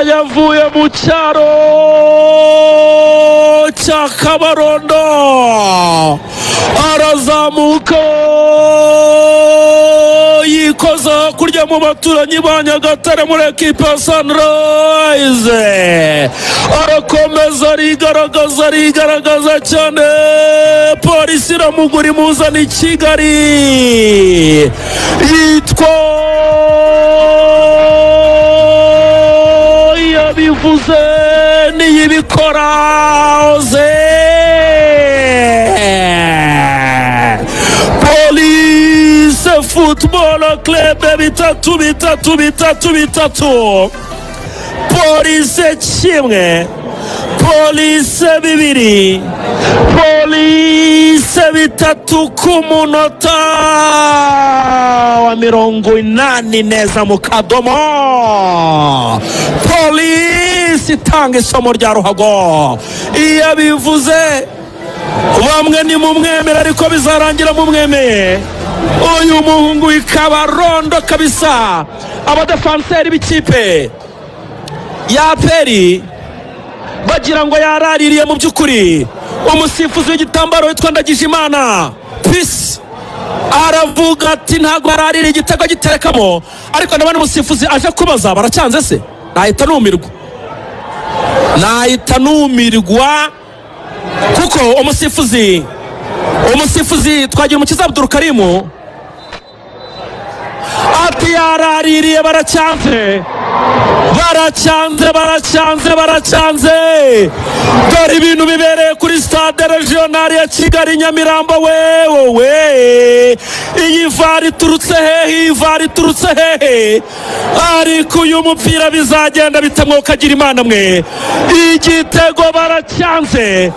yavuye mu cyaro cya kabarondo arazamuka yikoza kurya mu baturanyi ba nyagatare muri ekipa ya sanirayize arakomeza arigaragaza arigaragaza cyane polisi iramugura imuzana i kigali yitwa yabivuze n'iyibikora ze polise futuboro kerebe bitatu bitatu bitatu bitatu polise kimwe polise bibiri polise bitatu ku munota wa mirongo inani neza mu kadomo polise itanga isomo rya ruhago iyo bivuze bamwe ni mumwemere ariko bizarangira mumwemeye uyu muhungu w'ikabarondo kabisa abadafanseri b'ikipe ya peri bagira ngo yaraririye mu by'ukuri umusifuzi w'igitambaro witwa ndagijimana pisi aravuga ati ntabwo bararira igitego giterekamo ariko ndabona umusifuzi aje kubaza baracyanze se nahita numirwa nahita numirwa kuko umusifuzi umusifuzi twagira umukiza abdurukarimu ati yaraririye baracyanze baracyanze baracyanze baracyanze dore ibintu bibereye kuri stade regionali ya kigali nyamirambo wewowe iyi vara iturutse hehe iyi vara iturutse hehe ariko uyu mupira bizagenda bitamwokagira imana mwe igitego baracyanze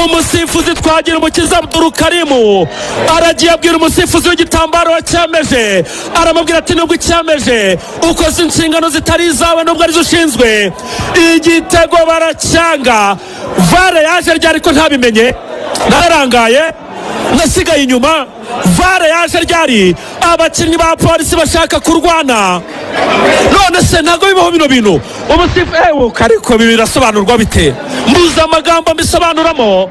umusifuzi twagira umukiza abdurukarimu aragiye abwira umusifuzi w'igitambaro wacyemeje aramubwira ati nubwo icyemeje ukoze inshingano zitari izawe nubwo arizo ushinzwe igitego baracyanga vare yaje ryari ko ntabimenye nararangaye nasigaye inyuma vare yaje ryari abakinnyi ba polisi bashaka kurwana none se ntabwo bibaho bino bintu umusifu ewe ariko ibi birasobanurwa bite mbuze amagambo mbisobanuramo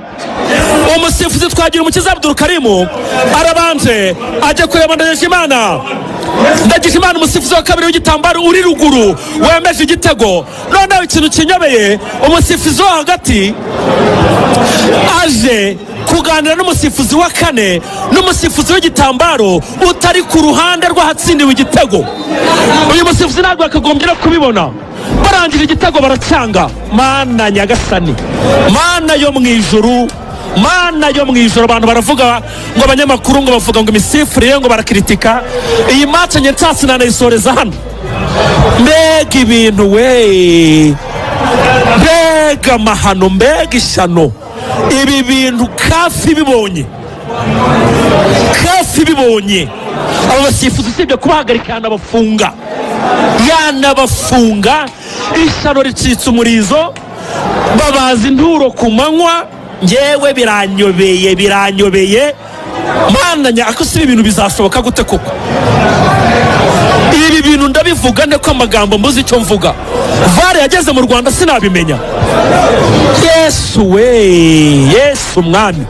umusifuzi twagira umukiza abdurukarimu arabanje ajya kureba ndagijimana ndagijimana umusifuzi wa kabiri w'igitambaro uri ruguru wemeje igitego noneho ikintu kinyobeye umusifuzi wo hagati aje kuganira n'umusifuzi wa kane n'umusifuzi w'igitambaro utari ku ruhande rw'ahatsindiwe igitego uyu musifuzi ntabwo yakagombye no kubibona barangira igitego baracyanga mana nyagasani mana yo mu ijuru mana yo mu ijoro abantu baravuga ngo abanyamakuru ngo bavuga ngo imisifurire ngo barakiritika iyi mace nke nsatsi nanayisoreza hano mbega ibintu we mbega amahano mbega ishyano ibi bintu kafi bibonye kafi bibonye abo basifuzi usibye kubahagarika yanabafunga yanabafunga ishyano ricitse umurizo babaza inturo ku manywa ngewe biranyobeye biranyobeye mwana nyako si ibintu bizashoboka gute koko ibi bintu ndabivuga ne ko amagambo mbuze icyo mvuga vare yageze mu rwanda sinabimenya yesu we yesu umwami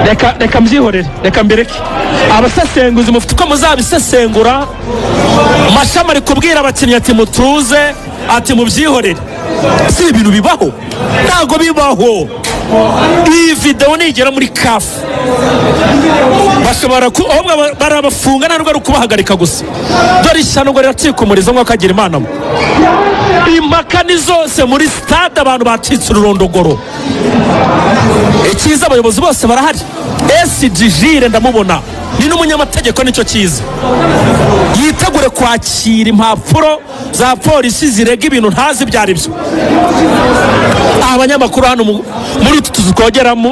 reka reka mbyihorere reka mbireke abasesenguzi mufite uko muzabisesengura mashami ari kubwira abakinnyi ati mutuze ati mubyihorere si ibintu bibaho ntabwo bibaho iyi videwo nigera muri kafu bashobora barabafunga ntabwo ari ukubahagarika gusa dore ishyano ngo riracika umurizo nk'uko agira imana we impaka ni zose muri sitade abantu bacitse ururondogoro icyiza abayobozi bose barahari esiji jire ndamubona ni n'umunyamategeko nicyo cyiza yitegure kwakira impapuro za polisi zirega ibintu ntazi ibyo ari byo abanyamakuru hano muri utu tuzu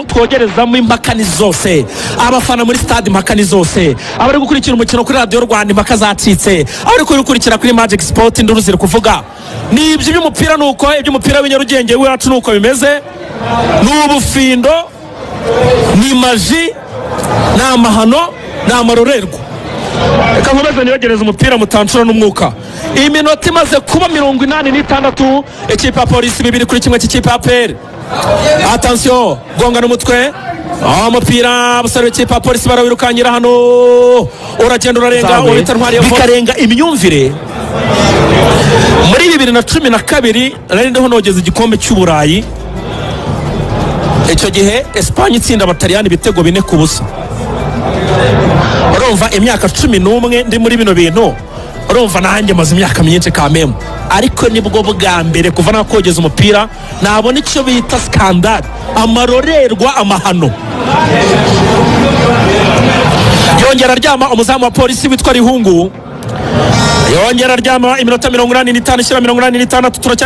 twogerezamo impaka ni zose abafana muri stade impaka ni zose abari gukurikira umukino kuri radiyo rwanda impaka zacitse abari kuwukurikira kuri magic sport induru ziri kuvuga ni ibyo iby'umupira ni uko iby'umupira w'inyarugenge w'iwacu ni uko bimeze ni ubufindo ni maji ni amahano ni amarorerwa reka nkomeze niyogereze umupira mutanshura n'umwuka iyi minota imaze kuba mirongo inani n'itandatu ikipe ya polisi bibiri kuri kimwe cy'ikipe ya peri atansiyo gongana umutwe Ah, umupira abasore b'ikipe ya polisi barawirukankira hano uragenda urarenga Zawe. uhita ntwari bikarenga imyumvire muri bibiri na cumi na kabiri nari ndiho nogeza igikombe cy'uburayi icyo gihe esipanye itsinda abataliyani ibitego bine ku busa urumva imyaka cumi n'umwe ndi muri bino bintu urumva nanjye maze imyaka myinshi kamemu ariko nibwo bwa mbere kuva nakogeza umupira nabona icyo bita sikandari amarorerwa amahano yongera aryama umuzamu wa polisi witwa rihungu yongera aryama iminota mirongo inani n'itanu ishyira mirongo inani n'itandatu turacya